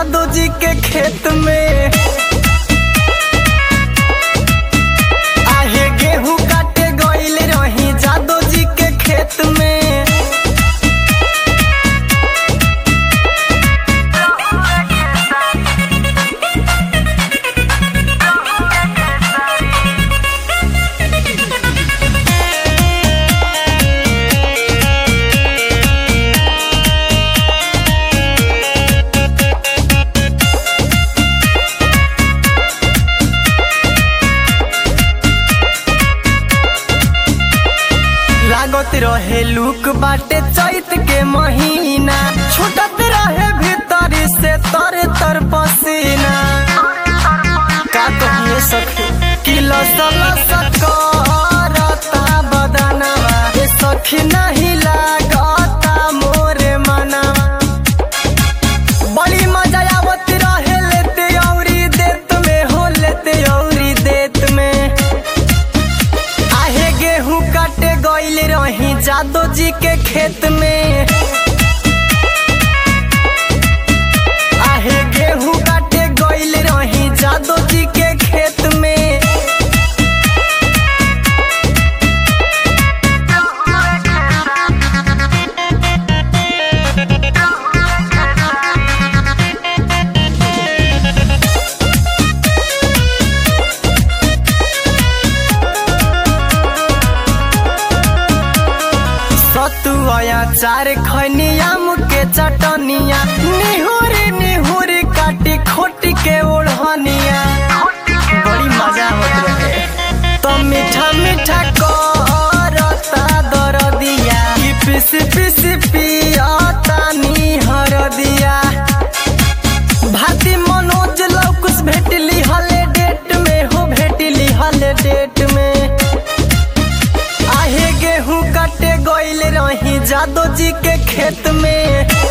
जादू जी के खेत में आहे गेहूं काटे गइल रही जादू जी के खेत में लागत रहे लुक बाटे चैत के महीना छूटत रहे भीतर से तर तर पसीना का कहिए सखी कि लसल सकरता बदनवा ए सखी नहीं लागता मोरे मनवा बड़ी मजा आवत रहे लेते औरी देत में हो लेते औरी देत में आहे गेहूं काटे गइल रही जादो जी के खेत में आहे गेहूं काटे गइल रही जादो जी के खेत में सतुआ चार खनिया के चटनिया निहुरी निहुरी काटी खोटी के ओढ़निया बड़ी मजा आवत रहे तो मीठा मीठा करता दरदिया कि पिस पिस पियाता नी हरदिया भाती मनोज लौकुस भेटली हले डेट में हो भेटली हले डेट में आहे गेहूं काटे गइल रही जादो जी के खेत में